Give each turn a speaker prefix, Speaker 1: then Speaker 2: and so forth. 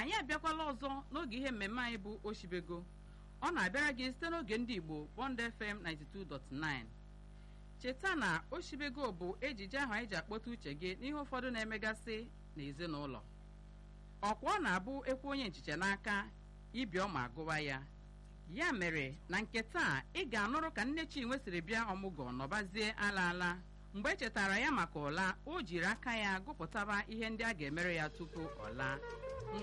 Speaker 1: anyị abịakwala ọzọ n'oge ihe mmemme anyị bụ oshibego ọ na-abịara gị site n'oge ndị igbo bond fm 92.9 cheta na oshibego bụ ejije ahụ anyị ji akpọta uche gị n'ihe ụfọdụ na-emegasị n'ezinụlọ ọkwa ọ na-abụ ekwu onye nchiche n'aka ibi ọma agụwa ya ya mere na nke taa ị ga-anụrụ ka nne chinwe siri bịa ọmụgwọ nọbazie ala ala mgbe e chetara ya maka ụla o jiri aka ya gụpụtaba ihe ndị a ga-emere ya tupu ọ laa